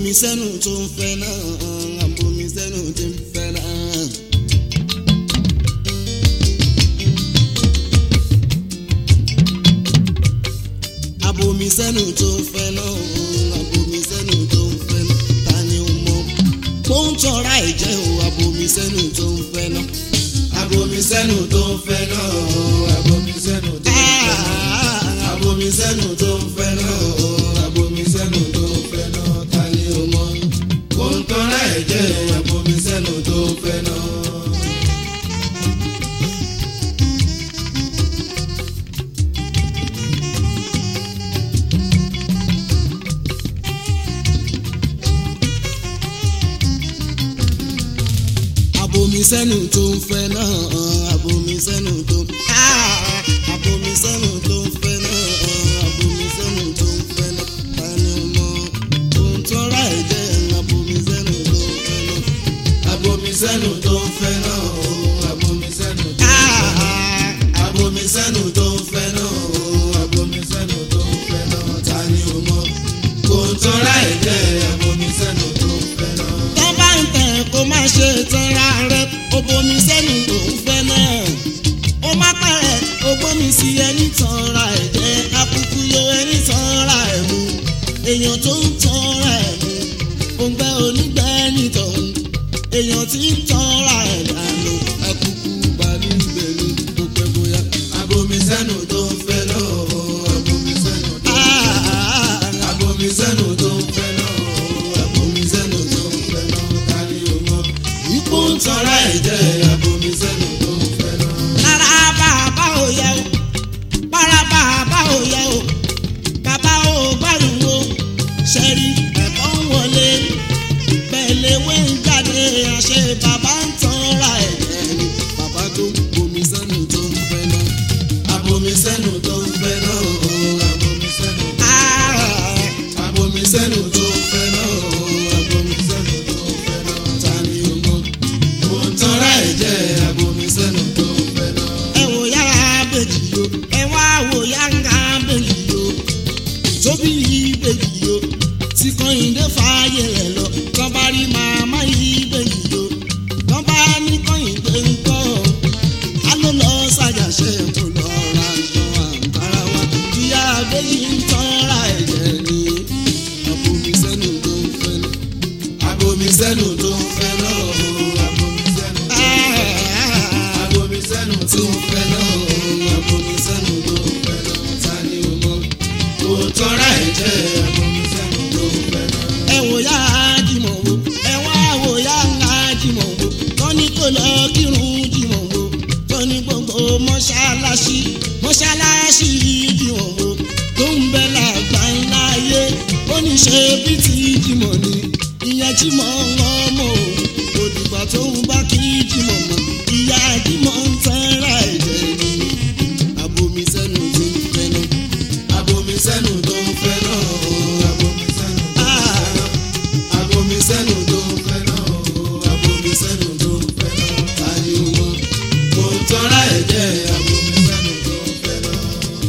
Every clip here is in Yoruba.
abomi sẹ́nu tó ń fẹ́ náà abomi sẹ́nu tó ń fẹ́ náà. abomi sẹ́nu tó ń fẹ́ náà abomi sẹ́nu tó ń fẹ́ náà ta ni ó mọ̀ kó ń tọ́ra ẹ̀jẹ̀ o abomi sẹ́nu tó ń fẹ́ náà. abomi sẹ́nu tó ń fẹ́ náà abomi sẹ́nu tó ń fẹ́ náà abomi sẹ́nu tó ń fẹ́ náà abomi sẹ́nu tó ń fẹ́ náà ta ni o mọ̀ kó ń tọ́ra ẹ̀jẹ̀ abomi sẹ́nu tó ń fẹ́ náà. abomi sẹ́nu tó ń fẹ́ náà abomi sẹ́nu tó Ah, abomi sẹ́nu tó ń fẹ́ náà abomi sẹ́nu tó ń fẹ́ náà ta ni ó mọ̀ ohun tó ra ẹ̀jẹ̀ abomi sẹ́nu tó ń fẹ́ náà. abomi sẹ́nu tó ń fẹ́ náà abomi sẹ́nu tó ń fẹ́ náà. Ah, abomi sẹ́nu tó ń fẹ́ náà abomi sẹ́nu tó ń fẹ́ náà ta ni o mọ̀ kó ń tọ́ra ẹ̀jẹ̀ abomi sẹ́nu tó ń fẹ́ náà. tó bá ń tẹ̀ kó má ṣe tanra rẹ̀ ó bomi sẹ́nu tó ń fẹ́ náà ó má pẹ̀rẹ̀ ó gbómi sí ẹni tanra ẹ̀jẹ̀ akúkú yó ẹni tanra ẹ̀ mú èèyàn tó ń tanra ẹ̀ mú òǹgbẹ́ onígbẹ́ nìtọ̀hún èèyàn tí ń tanra ẹ̀ dànù akúkú balẹ̀ ìgbẹ̀lú tó pẹ́ bóyá. abomi sẹ́nu tó ń fẹ́ náà abomi sẹ́nu tó ń fẹ́ náà. Ah, abomi sẹ́nu tó ń fẹ́ náà abomi sẹ́nu tó ń fẹ́ náà ta ni o mọ̀ ipò kó ń ń tọ́ra ẹ̀jẹ̀ abomi sẹ́nu tó ń fẹ́ náà. lára bàbá ò yẹ o para bàbá ò yẹ o bàbá ò gbádùn o ṣẹ́rí ẹ̀kọ́ ń wọlé pẹ̀lẹ́wé ń jáde àṣẹ bàbá ń tanra ẹ̀jẹ̀ ni bàbá tó ń bomi sẹ́nu tó ń fẹ́ náà. abomi sẹ́nu tó ń fẹ́ náà abomi sẹ́nu tó ń fẹ́ náà. Ah, abomi sẹ́nu tó ń fẹ́ náà abomi sẹ́nu tó ń fẹ́ náà ta ni o mọ̀ kó ń tọ́ra ẹ̀jẹ̀ abomi sẹ́nu tó ń fẹ́ náà. ẹ wò yára bèjì yo ẹ wá wò yára bèjì yo tóbi yìí bèjì yo tí kọ́hìndé fààyè rẹ̀ lọ tán bá rí màmá yìí bèjì yo tán bá ní kọ́hìndé ń kọ́ á ló lọ ṣàjàṣe kó lọ ra aṣọ àǹkárá wa ìyá bèjì ń tọ́ra ẹ̀jẹ̀ ni àbomi sẹ́nu tó ń fẹ́ lọ. abomi sẹ́nu tó ń fẹ́ náà abomi sẹ́nu tó ń fẹ́ náà. abomi sẹ́nu tó ń fẹ́ náà abomi sẹ́nu tó ń fẹ́ náà ta ni o mọ̀ kó ń tọ́ra ẹ̀jẹ̀ abomi sẹ́nu tó ń fẹ́ náà. ẹ wò yá jìmọ̀ wo ẹ wá wò yá ńlá jìmọ̀ wo tọ́ni kò lọ kírun jìmọ̀ wo tọ́ni gbogbo mọ́ṣáláṣí mọ́ṣáláṣí jìmọ̀ wo tó ń bẹ lágbà ńlá ayé ó ní ṣe bí ti jìmọ̀ ni ìyẹn jìmọ̀ ọmọ òun òdìgbà tó ń bá kí jìmọ̀ mọ̀ ìyá jìmọ̀ ń tẹ́ra ẹ̀jẹ̀ ni abomi sẹ́nu ti ń fẹ́ náà. abomi sẹ́nu tó ń fẹ́ náà abomi sẹ́nu tó ń fẹ́ náà. abomi sẹ́nu tó ń fẹ́ náà abomi sẹ́nu tó ń fẹ́ náà ta ni o mọ̀ kó ń tọ́ra ẹ̀jẹ̀ abomi sẹ́nu tó ń fẹ́ náà.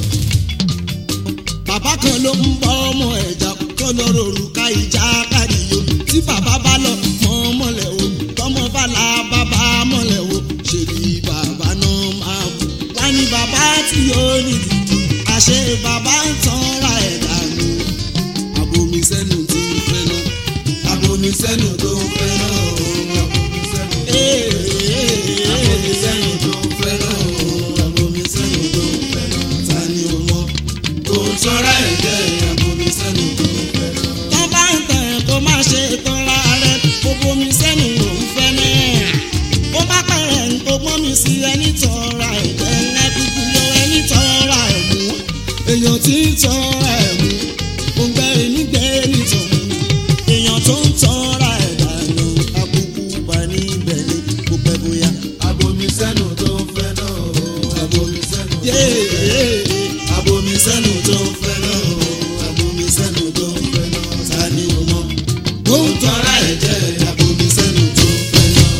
bàbá kan ló ń bọ́ ọmọ ẹ̀já tó lọ rorù ká ìjà káríyo tí bàbá bá lọ mọ́ mọ́lẹ̀ o tọmọ bá la bàbá mọ́lẹ̀ o ṣe ni bàbá náà máa bù wá ní bàbá tí ó ní dìdì àṣẹ bàbá ń tanra ẹ̀ dànù abomi sẹ́nu tí ń fẹ́ náà. abomi sẹ́nu tó ń fẹ́ náà abomi sẹ́nu tó ń fẹ́ náà. abomi sẹ́nu tó ń fẹ́ náà abomi sẹ́nu tó ń fẹ́ náà ta ni o mọ̀ kó ń tọ́ra ẹ̀jẹ̀ abomi sẹ́nu tó ń fẹ́ náà. tó bá ń tẹ̀ kó má ṣe tanra rẹ̀ kó bomi sẹ́nu òun fẹ́ náà. ó bá pẹ̀rẹ̀ ń kó gbọ́n mi sí ẹni tanra ẹ̀jẹ̀ ńlá dúdú lọ ẹni tanra ẹ̀ mú. èèyàn tí ń tanra ẹ̀ mú òǹgbẹ́ nígbẹ́ nìtọ̀hún. èèyàn tó ń tanra ẹ̀ dànù àbùkù bá níbẹ̀ ni kò pẹ́ bóyá. abomi sẹ́nu tó ń fẹ́ náà abomi sẹ́nu tó ń fẹ́ náà. yéé abomi sẹ́nu tó ń fẹ́ náà abomi sẹ́nu tó ń fẹ́ náà ta ni o mọ̀ kó ń tọ́ra ẹ̀jẹ̀ abomi sẹ́nu tó ń fẹ́ náà.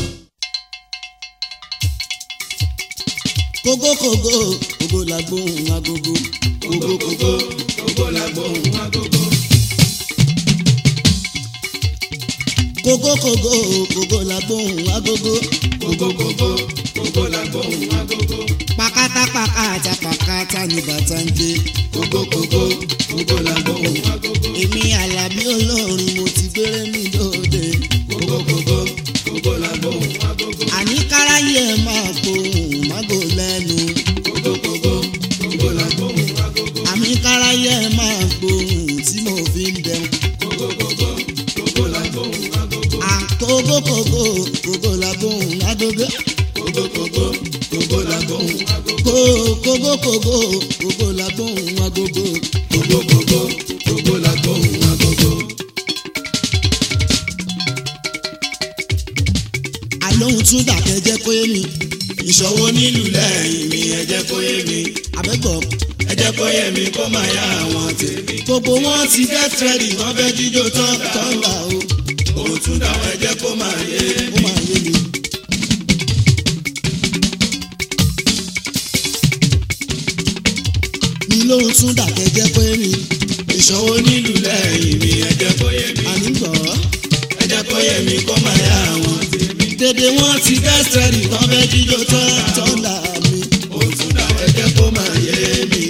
kógókógó kógó la gbóhùn agogo. kókó kókó kókó la gbóhùn agogo. kókó kókó kókó la gbóhùn agogo kókókókó kókó la gbóhùn agogo. pàkátà pàkátà pàkátà ní bàtà ń gbé kókókókó kókó la gbóhùn agogo. èmi alábí olórin mo ti gbére mi lóde kókókókó kókó la gbóhùn agogo. àní káráyé ẹ máa pohùn mágò lẹ́nu kókókókó kókó la gbóhùn agogo. àmì káráyé ẹ máa pohùn tí mo fi ń dẹun kókókókó kókó la gbóhùn agogo. àkókò kókó kókó la gbóhùn agogo kókókókó kókó la gbóhùn agogo. kó kókó kókó kókó la gbóhùn agogo kókókókó kókó la gbóhùn agogo. àlóhùn tún dàkẹ́ jẹ́ kó yé mi ìṣòwò nílùú lẹ́yìn mi ẹ jẹ́ kó yé mi. àbẹ́gbọ̀ ẹ jẹ́ kó yé mi kó máa yá àwọn tèmi. gbogbo wọn ti get ready wọ́n fẹ́ jíjó tán tán. tọ́ńgà o òun tún dáwọn ẹ jẹ́ kó máa yé ó máa yé mi. mi lóhùn tún dàkẹ́ jẹ́ kó yé mi ìṣòwò nílùú lẹ́yìn mi ẹ jẹ́ kó yé mi. àní gbọ́ ẹ jẹ́ kó yé mi kó máa yá àwọn tèmi. dédé wọn ti get ready wọ́n fẹ́ jíjó tán tán. tọ́ńgà mi òun tún dáwọn ẹ jẹ́ kó máa yé mi.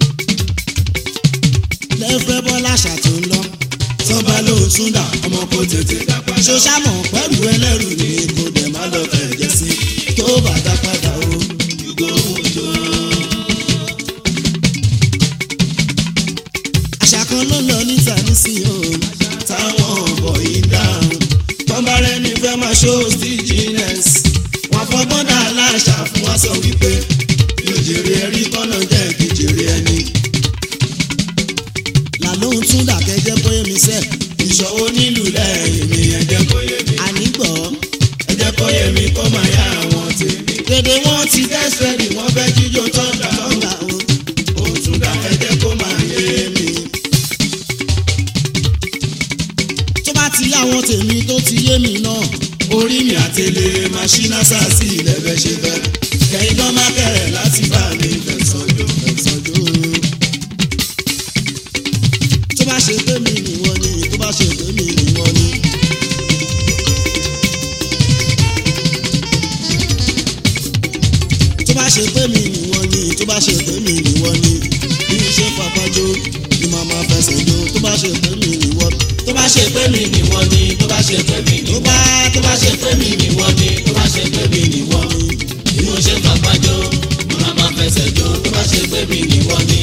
lẹ́fẹ́ bọ́lá ṣàtún lọ tọ́ba lóun tún dà ọmọ kò tètè dá padà. ṣoṣàmọ̀ pẹ̀lú pẹ̀lú ẹlẹ́rù ni kò dẹ̀ má lọ fẹ̀jẹ̀ sí tó bá dá padà o. yúgò òjò. àṣà kan ló lọ níta nísìnyí o táwọn ọ̀bọ̀ yìí dáhùn. tọ́ba rẹ̀ ní fẹ́ máa ṣó stinginess. wọ́n fọgbọ́n dá aláṣà fún wa sọ wípé yóò jèrè ẹrí kọ́nà jẹ́ kí jèrè ẹni. là lóhùn tún dàkẹ́ jẹ́ kó yé mi sẹ́ ìṣòwò nílùú lẹ́yìn mi ẹ jẹ́ kó yé mi. àní gbọ́ ẹ jẹ́ kó yé mi kó máa yá àwọn tèmi. dédé wọ́n ti dẹ́sẹ̀rì wọ́n fẹ́ jíjó tọ́ndà o. tọ́ńgà o òtún dá ẹ jẹ́ kó máa yé mi. tó bá ti yá àwọn tèmi tó ti yé mi náà orí mi àtẹlẹ máṣínà sáàsì ilẹ̀ bẹ́ ṣe fẹ́ kẹ́yìn gan má kẹ̀rẹ̀ láti bá mi fẹ̀sọ̀jọ́ ẹ̀sọ́jọ́ tó bá ṣe pé mi nìwọ ni tó bá ṣe pé mi nìwọ ni. tó bá ṣe pé mi nìwọ ni tó bá ṣe pé mi nìwọ ni bí mo ṣe fapájó ni màá máa fẹsẹ̀ jó tó bá ṣe pé mi nìwọ tó bá ṣe pé mi nìwọ ni tó bá ṣe pé mi tó nìwọ bá tó bá ṣe pé mi nìwọ ni tó bá ṣe pé mi nìwọ bí mo ṣe fapá jó mo máa ma fẹsẹ̀ jó tó bá ṣe pé mi nìwọ ni.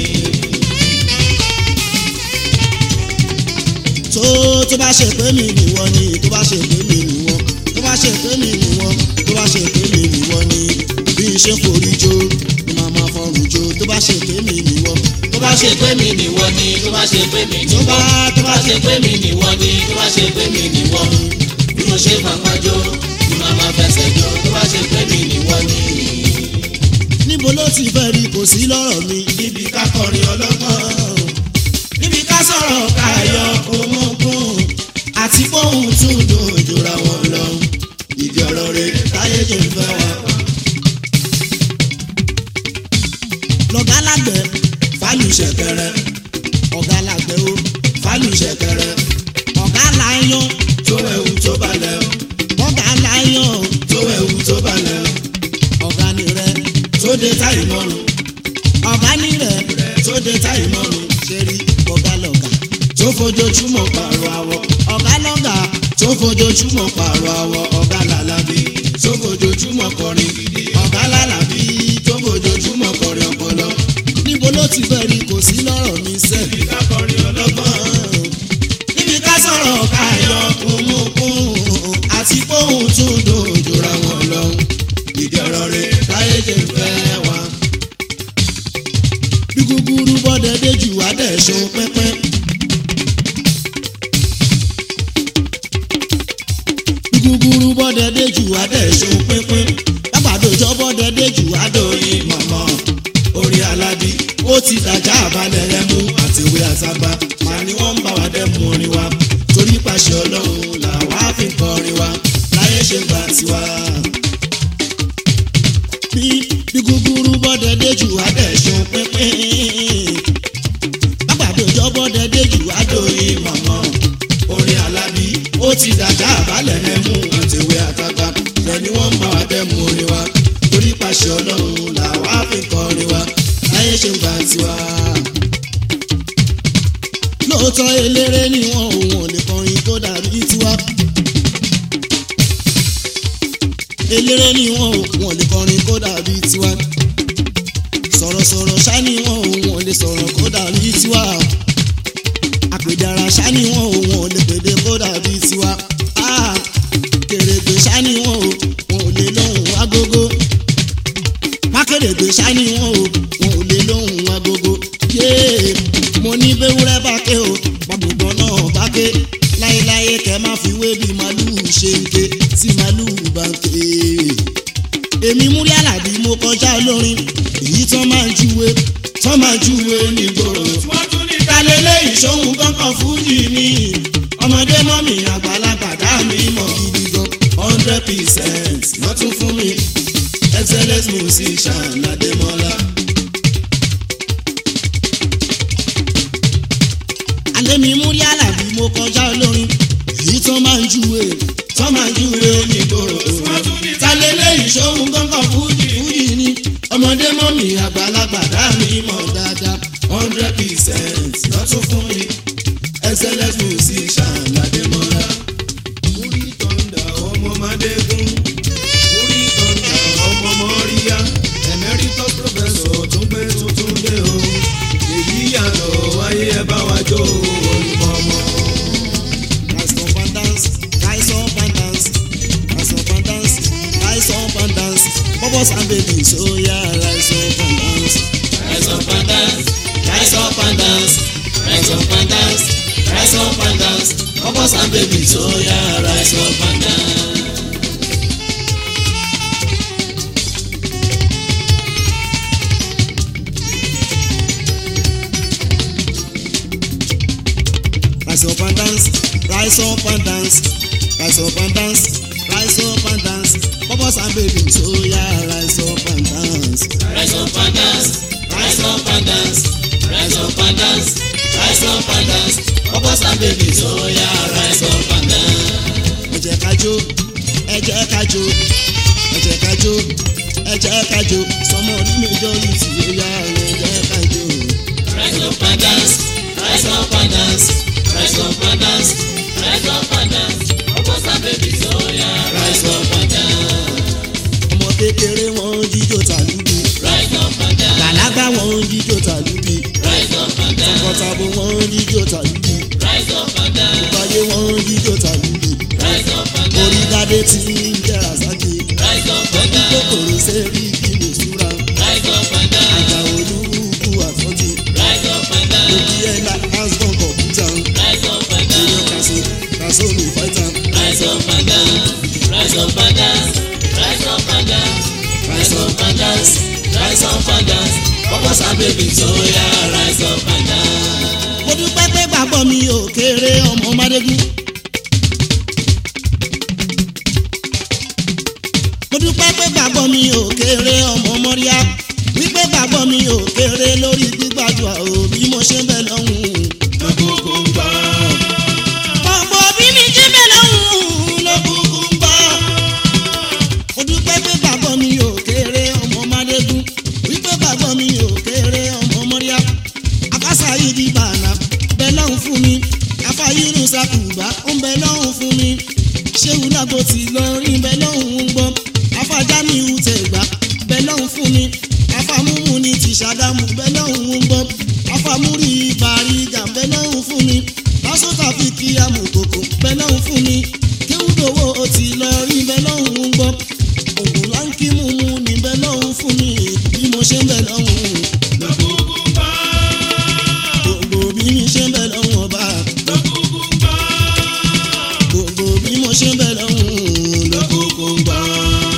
tó tó bá ṣe pé mi nìwọ ni tó bá ṣe pé mi nìwọ tó bá ṣe pé mi nìwọ tó bá ṣe pé mi nìwọ ni bí n ṣe forí jó ni màá máa fọrùn jó tó bá ṣe pé mi nìwọ tó bá ṣe pé mi nìwọ ni tó bá ṣe pé mi tó nìwọ bá tó bá ṣe pé mi nìwọ ni tó bá ṣe pé mi nìwọ bí mo ṣe fapá jó mo máa ma fẹsẹ̀ jó tó bá ṣe pé mi nìwọ ni. níbo ló ti fẹ́ rí kò sí lọ́rọ̀ mi níbi ká kọrin ọlọ́gbọ́n níbi ká sọ̀rọ̀ káyọ̀ òmùgún àti bóun tún dòjòra wọn lọ ìdí ọ̀rọ̀ rẹ̀ táyé jẹ́ fẹ́ wá. lọ́gá lágbẹ̀ fálù ṣẹ̀kẹ̀rẹ̀ ọ̀gá lágbẹ̀ o fálù ṣẹ̀kẹ̀rẹ̀ ọ̀gá láyán tó ẹ̀wù tó balẹ̀ ọ̀gá láyán tó ẹ̀wù tó balẹ̀ ọ̀gá ni rẹ tó dé táyì mọ́rùn ọ̀gá ni rẹ tó dé táyì mọ́rùn ṣe rí ọ̀gá lọ́gá tó fojoojúmọ́ pààrọ̀ àwọ̀ ọ̀gá lọ́gá tó fojoojúmọ́ pààrọ̀ àwọ̀ ọ̀gá làlábí tó fojoojúmọ́ kọrin gidi ọ̀gá làlábí tó fojoojúmọ́ kọrin ọpọlọ. níbo ló ti fẹ́ rí kò sí lọ́rọ̀ mi sẹ́ níbi ká kọrin ọlọ́gbọ́n níbi ká sọ̀rọ̀ káyọ̀ kúmúkún àti kóhùn tún dòjòra wọn lọ. ìdí ọ̀rọ̀ rẹ̀ táyé jẹ́ fẹ́ wá. bí gúgúrú bọ́dẹ déjù wá dẹ̀ ṣó pẹ́pẹ́. bí gúgúrú bọ́dẹ déjù wá dẹ̀ ṣó pẹ́pẹ́. lágbàdojọ́ bọ́dẹ déjù wá dòyìn mọ̀mọ́. orí aládì ó ti dàjà àbálẹ̀ rẹ mú àtiwé àtàgbà màá ní wọ́n ń bá wa dẹ́mu orin wa torí pàṣẹ ọlọ́run làwa fi kọrin wa láyé ṣe gbà tiwa. bí bí gúgúrú bọ́dẹ déjù wá dẹ̀ ṣó pẹ́pẹ́. lágbàdojọ́ bọ́dẹ déjù wá dòyìn adóyin mọ̀mọ́ orí alábí ó ti ti dàjà àbálẹ̀ ẹ̀mú àtẹ̀wé àtàgbà ẹni wọ́n ń bá wa tẹ́ mu orin wa torí pàṣẹ ọlọ́run làwa fi kọrin wa láyé ṣe ń gbà tiwa. lóòótọ́ eléré ni wọn ò wọ́n lè kọrin tó dàbí tiwa. eléré ni wọn ò wọ́n lè kọrin kó dàbí tiwa. sọ̀rọ̀sọ̀rọ̀ ṣá ni wọn ò wọ́n lè sọ̀rọ̀ kó dàbí tiwa. àpèjára ṣá ni wọn ò wọ́n lè pèdè kó dàbí tiwa. Ah, kèrègbè ṣá ni wọn ò wọ́n ò lè lóhùn agogo. mákèrègbè ṣá ni wọn ò wọ́n ò lè lóhùn agogo. yéé mo ní bẹ́wúrẹ́ bá ké o bàbùgbọ́n náà bá ké láéláé kẹ́ má fi wé bí màlúù ṣe ń ké tí màlúù bá ń ké. èmi múrí àlàbí mo kọjá olórin èyí tán máa ń júwe tán máa ń júwe nígboro. ìtàlélẹ́ ìṣòwò kankan fújì mi ọmọdé mọ́ mi àgbàlagbà dá mi mọ̀ gidi gan hundred percent lọ́tún fún mi excellent musician Adémọ́lá. alẹ́ mi múrí àlàbí mo kọjá olórin èyí tán máa ń júwe tọ́ máa júwe nígboro. ìtàlélẹ́ ìṣòwò kankan fújì fújì ni ọmọdé mọ́ mi àgbàlagbà dá mi mọ̀ dáadáa hundred percent lọ́tún fún mi excellent musician Adémọ́lá. Múrí tọ́ndà ọmọ Mádégún múrí tọ́ndà ọmọ Mọ́ríyá emeritus professor tún gbé tuntun dé o èyí yàtọ̀ wáyé ẹ bá wa jó olùkọ́ ọmọ. rise up and dance rise up and dance rise up and dance rise up and dance bubbles and babies oh yeah rise up and dance. Rise up and dance, rise up and dance, rise up and dance, rise up and dance. Bubbles and babies, oh yeah, rise up and dance. rise up and dance rise up and dance rise up and dance rise up and dance bubbles and babies oh yeah rise up and dance. Rise up and dance, rise up and dance, rise up and dance, rise up and dance. Bubbles and babies, oh yeah, rise up and dance. ẹ jẹ́ ká jó ẹ jẹ́ ká jó ẹ jẹ́ ká jó ẹ jẹ́ ká jó sọmọ orí majority ó yá ẹ jẹ́ ká jó. Rise up and dance, rise up and dance, rise up and dance, rise up and dance. Bubbles and babies, oh yeah, rise up and dance. ọmọ kékeré wọn ń jíjó tàlúbi Rise up and dance, gbàlagbà wọn ń jíjó tàlúbi rise up and dance, tọkọtabo wọn ń jíjó tàlúbi rise up and dance, ìpàdé wọn ń jíjó tàlúbi rise up and dance, orí gádé tí ń jẹ́ rasaki rise up and lọ́dún dance, kòkòrò sẹ́rí kí lè súra rise up and dance, àjà olúkú àfọ́tì rise up and dance, òkè ẹ̀la asbọ̀n kọ̀mpútà rise up and dance. èèyàn kàṣó kàṣó mi fáìtà Rise up and dance, rise up and dance, rise up and dance, rise up and dance, rise up and dance. Bubbles and babies, oh yeah, rise up and dance. mo dúpẹ́ pé gbàgbọ́ mi ò kéré ọmọ mádégún. mo dúpẹ́ pé gbàgbọ́ mi ò kéré ọmọ mọ́ríà wípé gbàgbọ́ mi ò kéré lórí gbígbàdúrà ò bí mo ṣe ń bẹ lọ́hùn. Lọ́kùnkù ń bọ̀, ọ̀pọ̀ bí mi ṣe ń bẹ lọ́hùn lọ́kùnkùn ń bọ̀. mo dúpẹ́ pé gbàgbọ́ mi ò kéré ọmọ mádégún wípé gbàgbọ́ mi ò kéré ọmọ mọ́ríà afásá yìí di bàánà bẹ lọ́hùn fún mi afáyírù sàkùbá ó ń bẹ lọ́hùn fún mi ṣéwù lágbo tí lọ́rin bẹ lọ́hùn ń gbọ́ afájámiù tẹ̀gbá bẹ lọ́hùn fún mi afámúmú ni ti ṣàgámù bẹ lọ́hùn ń gbọ́ afámúrí bàrígà bẹ lọ́hùn fún mi pásítà fi kí amòkòkò bẹ lọ́hùn fún mi kéwùdòwò ti lọ́rin bẹ lọ́hùn ń gbọ́ ògùn láńkì múmú ni bẹ lọ́hùn fún mi bí mo ṣe ń bẹ lọ́hùn lọ́kùnkù ń bọ̀, gbogbo bí mi ṣe ń bẹ lọ́hùn ọba lọ́kùnkù ń bọ̀, gbogbo bí mo ṣe ń bẹ lọ́hùn lọ́kùn. lọ́kùnkù ń bọ̀.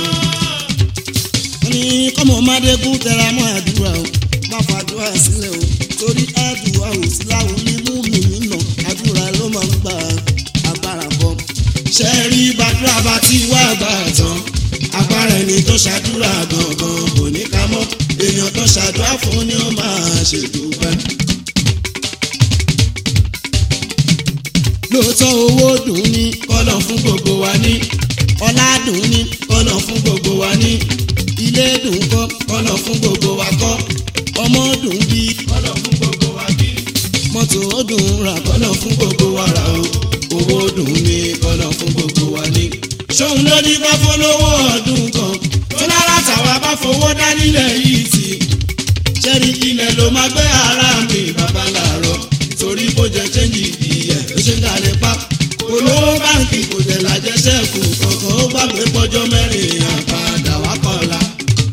wọ́n ní kọ́mọ mádégún tẹra mọ́ àdúrà o má fàdúrà sílẹ̀ o torí àdúrà ò sí láwọn mímú mi nínà àdúrà ló máa ń gba agbára bọ́. Ṣé rí bàdúrà bá ti wá gbà tán? Agbára ẹni tó ṣàdúrà gangan kò ní ká mọ́. Èèyàn tó ṣàdúrà fún ni ó máa ṣèdúpẹ́. lóòótọ́ owó dùn ní kọ́lọ̀ fún gbogbo wa ní ọlá dùn ní kọ́lọ̀ fún gbogbo wa ní ilé dùn kọ́ kọ́lọ̀ fún gbogbo wa kọ́ ọmọ dùn bí kọ́lọ̀ fún gbogbo wa bí mọ́tò ó dùn rà kọ́ kọ́lọ̀ fún gbogbo wa rà o owó dùn ní kọ́lọ̀ fún gbogbo wa ní. ṣóun ló ní bá fọlọ́wọ́ ọdún kan tó lára tàwa bá fowó dá nílẹ̀ yìí tì ṣẹ́rí ilẹ̀ ló máa gbé ara mi bàbá làárọ̀ torí kó jẹ chẹ́ǹgì ìyẹ̀ ló ṣe ń dalẹ̀ pa olówó báńkì kò tẹ̀ lájẹsẹ́kù kankan ó gbàgbé pọ́jọ́ mẹ́rin àpàdà wá kọ́la.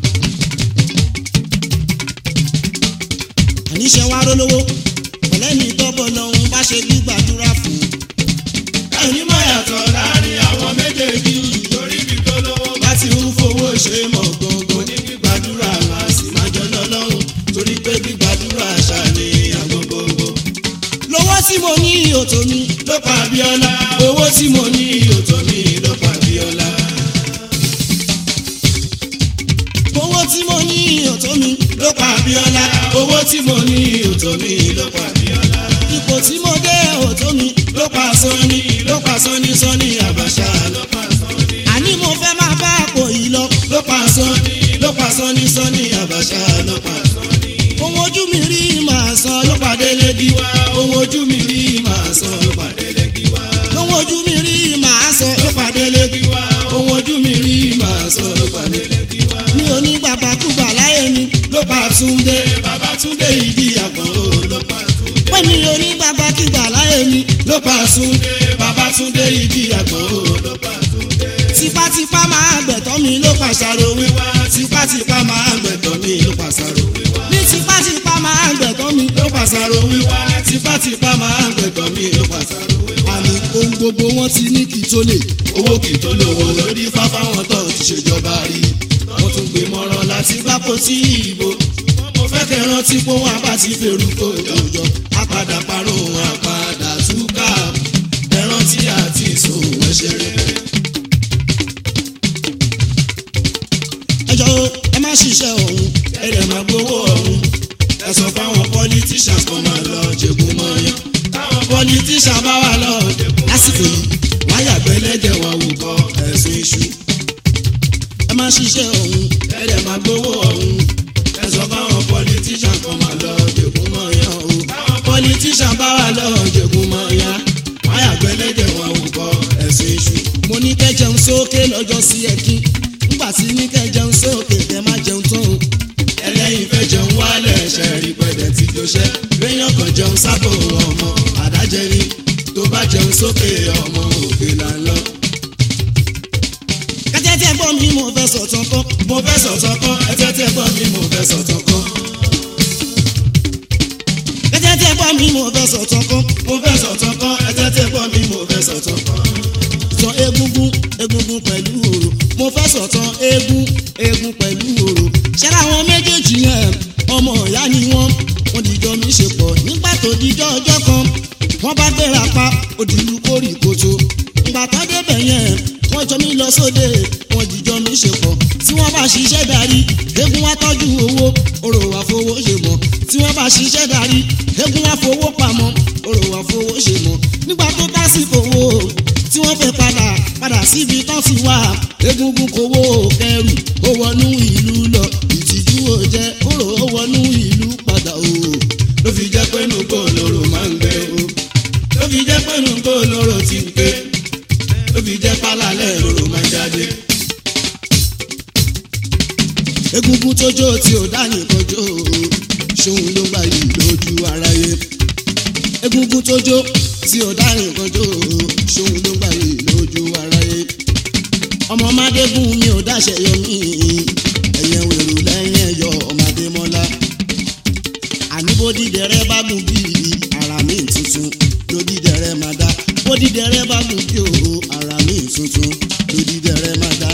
àníṣe wa rólówó pẹ̀lẹ́ ní tọ́bọ̀ lọ́hún bá ṣe gbígbàdúrà fún ẹni mọ̀ yàtọ̀ láàrin àwọn méjèèjì torí bí tó lówó bá ti ń fowó ṣe mọ̀ gbọ̀ngàn ní gbígbàdúrà máa sì máa jọ lọ́lọ́run torí pé gbígbàdúrà ṣáà ní àgbọ̀gbọ̀gbọ̀. lówó tí mo ní òtò mi ló pa Abíọ́lá owó tí mo ní òtò mi ló pa Abíọ́lá. owó tí mo ní òtò mi ló pa Abíọ́lá owó tí mo ní òtò mi ló pa Abíọ́lá. ipò tí mo dé òtò mi ló pa Sọ́ní ló pa Sọ́ní Sọ́ní Àbàṣà ló pa Sọ́ní. àní mo fẹ́ máa bá àpò yìí lọ ló pa Sọ́ní ló pa Sọ́ní Sọ́ní Àbàṣà ló pa Sọ́ní. ohun ojú mi rí màá san ló pàdé lẹ́gí wá ohun ojú mi rí màá sọ ló pàdé lẹ́gí wá. ohun ojú mi rí màá sọ ló pàdé lẹ́gí wá ohun ojú mi rí màá sọ ló pàdé lẹ́gí wá. mi ò ní gbàgbàkúgbà láyé mi ló pa Túndé bàbá Túndé ìdí àgbọ̀n ó ló pa Túndé. pé mi ò ní gbàgbàkúgbà láyé mi ló pa Túndé bàbá Túndé ìdí àgbọ̀n ó ló pa Túndé. tipátipá máa gbẹ̀tọ́ mi ló pàṣàrò wíwá tipátipá máa gbẹ̀tọ̀ mi ló pàṣàrò wíwá. ní tipátipá máa gbẹ̀tọ́ mi ló pàṣàrò wíwá tipátipá máa gbẹ̀tọ̀ mi ló pàṣàrò wíwá. àmì ohun gbogbo wọn ti ní kí tó lè owó kì í tó lówó lórí fáfáwọn tó ti ṣèjọba rí wọ́n tún gbé mọ́rán láti gbáko sí ìbò mo fẹ́ kẹ́ rántí pé wọ́n bá ti fèrú kó jọjọ apàdà parun apàdà túkà ẹ rántí àti ìsòwò ẹ̀ṣẹ̀ rere. ẹjọ́ ẹ má ṣiṣẹ́ ọ̀hún ẹ dẹ̀ máa gbowó ọ̀hún ẹ sọ fáwọn politicians kan máa lọ jẹ̀gùn mọ́yán táwọn politicians bá wà lọ jẹ̀gùn lásìkò yìí wọ́n yàgbẹ́ lẹ́jẹ̀ wọn wò kọ́ ẹ̀sùn iṣu ẹ má ṣiṣẹ́ ọ̀hún ẹ dẹ̀ máa gbowó ọ̀hún ẹ sọ fáwọn politicians kan máa lọ jẹ̀gùn mọ́yán o táwọn politicians bá wà lọ jẹ̀gùn mọ́yán wọ́n yàgbẹ́ lẹ́jẹ̀ wọn wò kọ́ ẹ̀sùn iṣu mo ní kẹ́ jẹun sókè lọ́jọ́ sí ẹ̀kí nígbà tí ní kẹ́ jẹun sókè kẹ́ má jẹun tán o ẹlẹ́yin fẹ́ jẹun wálẹ̀ ṣe rí pẹ̀lẹ́ tí tó ṣẹ́ léèyàn kan jẹun sábò ọmọ àdájẹ́ ni tó bá jẹun sókè ọmọ òkè là ń lọ. kẹ́tẹ́ tí ẹ gbọ́ mi mo fẹ́ sọ̀tàn kọ́ mo fẹ́ sọ̀tọ̀ kọ́ ẹjẹ́ tí ẹ gbọ́ mi mo fẹ́ sọ̀tọ̀ kọ́. kẹ́tẹ́ tí ẹ gbọ́ mi mo fẹ́ sọ̀tàn kọ́ mo fẹ́ sọ̀tọ̀ kọ́ ẹjẹ́ tí ẹ gbọ́ mi mo fẹ́ sọ̀tọ̀ kọ́. sọ egungun egungun pẹ̀lú òrò mo fẹ́ sọ̀tàn egun egun pẹ̀lú òrò ṣẹ́ra àwọn méjèèjì yẹn ọmọ ìyá ni wọ́n wọ́n dìjọ́ mi ṣe pọ̀ nígbà tó dìjọ́ ọjọ́ kan wọ́n bá gbéra pa òdìlú kórì kòtò ìgbà tó débẹ̀ yẹn wọ́n jọ mí lọ sóde wọ́n dìjọ́ mi ṣe pọ̀ tí wọ́n bá ṣiṣẹ́ darí egun wá tọ́jú owó òrò wá fowó ṣe mọ̀ tí wọ́n bá ṣiṣẹ́ darí egun wá fowó pamọ́ òrò wá fowó ṣe mọ̀ nígbà tó tásìkò owó tí wọ́n fẹ́ padà padà síbi tán ti wá egungun kowó kẹrù ó wọnú ìlú lọ ìtìjú ò jẹ kóró ó wọnú ìlú padà o. ló fi jẹ́ pé nù kó lóró máa ń gbé o ló fi jẹ́ pé nù kó lóró ti ń gbé ló fi jẹ́ pálálẹ̀ lóró máa ń jáde. egungun tójó tí ò dá nìkan jó ṣóun ló gbà yìí lójú aráyé egungun tójó tí ò dá nìkan jó ṣóun ló gbà yìí lójú aráyé ọmọ mádégún mi ò dáṣẹ yọ mí ẹyẹ wèrò lẹ́yìn ẹyọ ọmọdé mọlá àní bódìdẹrẹ bá gùn bí ara mi tuntun lódìdẹrẹ má dá bódìdẹrẹ bá gùn bí o ara mi tuntun lódìdẹrẹ má dá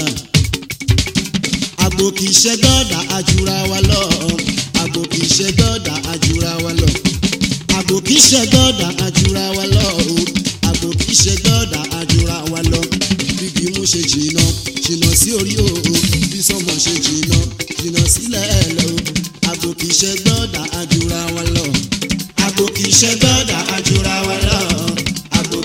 àgbò kì í ṣe gbọ́dà àjùra wa lọ àgbò kì í ṣe gbọ́dà àjùra wa lọ àgbò kì í ṣe gbọ́dà àjùra wa lọ o àgbò kì í ṣe gbọ́dà àjùra wa lọ bíbí mú ṣe jìnnà jìnnà sí orí o bí sọmọ ṣe jìnnà jìnnà sílẹ̀ lọ àgbò kì í ṣe gbọ́dà àjùra wa lọ àgbò kì í ṣe gbọ́dà àjùra wa lọ àgbò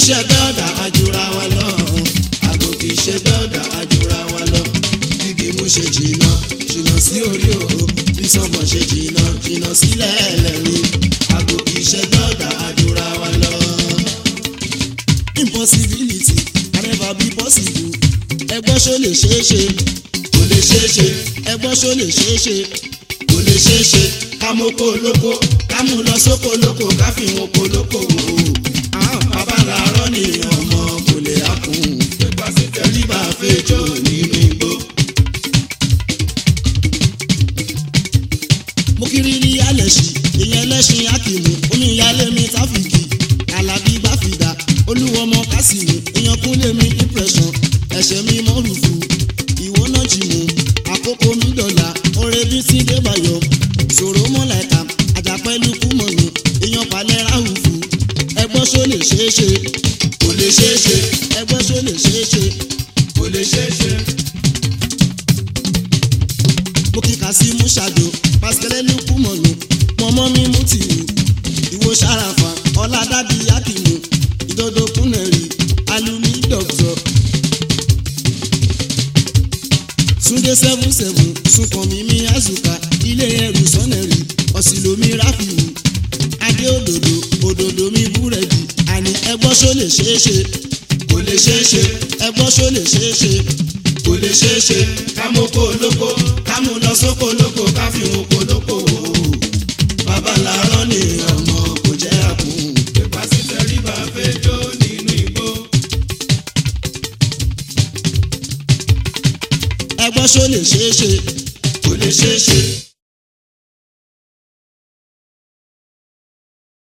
ṣe bẹ́ọ̀dà àjùra wa lọ àgò kì í ṣe bẹ́ọ̀dà àjùra wa lọ gígé mú ṣe jìnnà jìnnà sí orí o bí sọ́mọ ṣe jìnnà jìnnà sílẹ̀ ẹlẹ́ni àgò kì í ṣe bẹ́ọ̀dà àjùra wa lọ. impossibility can never be possible ẹgbọ́n ṣó lè ṣeé ṣe kò lè ṣeé ṣe ẹgbọ́n ṣó lè ṣeé ṣe kò lè ṣeé ṣe ká moko lóko ká mú lọ sóko lóko ká fi wọn ko lóko wò ó bàbá làárọ̀ ni ọmọ kò lè hákùn tẹ̀lé bá fẹjọ́ nínú igbó. mo kiri ní alẹ́sì ìyẹn lẹ́sìn akíìmù omi ìyálé mi táfìkì alábí báfìdá olúwọmọ kásìmù ìyẹn kúnlé mi impression ẹ̀ṣẹ̀ mi mọ́rùfù ìwọ náà jì mú àkókò mi dọ̀là oore bí tí débàyọ̀ ṣòro mọ́láìka àjàpẹ́lú kúmọ̀nù ìyẹn palẹ̀ ráhùfù ẹgbọ́n ṣó lè ṣeé ṣe kò lè ṣeé ṣe ẹgbọ́n ṣó lè ṣeé ṣe kò lè ṣeé ṣe. mo kíkà sí múṣàdó pàṣẹlẹ́lú kúmọ̀nù mọ́mọ́ mi mú tìlú ìwo ṣàràfà ọ̀làdàbí akíìmù ìdodo kúnẹ̀rì alumi dọ̀tọ̀. Súndé seven seven Súnkànmí mi Azuka ilé ẹrù sọ́nẹ̀rì ọ̀sìlómi Ráfìwù Adé òdòdó òdòdó mi búrẹ́dì àní ẹgbọ́n ṣó lè ṣeé ṣe kò lè ṣeé ṣe ẹgbọ́n ṣó lè ṣeé ṣe kò lè ṣeé ṣe ká moko lóko ká mú lọ sóko lóko ká fi wọn ko lóko wò ó bàbá làárọ̀ ni ọmọ kò jẹ́ àkùn pípa sí tẹ̀lé bá fẹjọ́ nínú igbó. ẹgbọ́n ṣó lè ṣeé ṣe kò lè ṣeé ṣe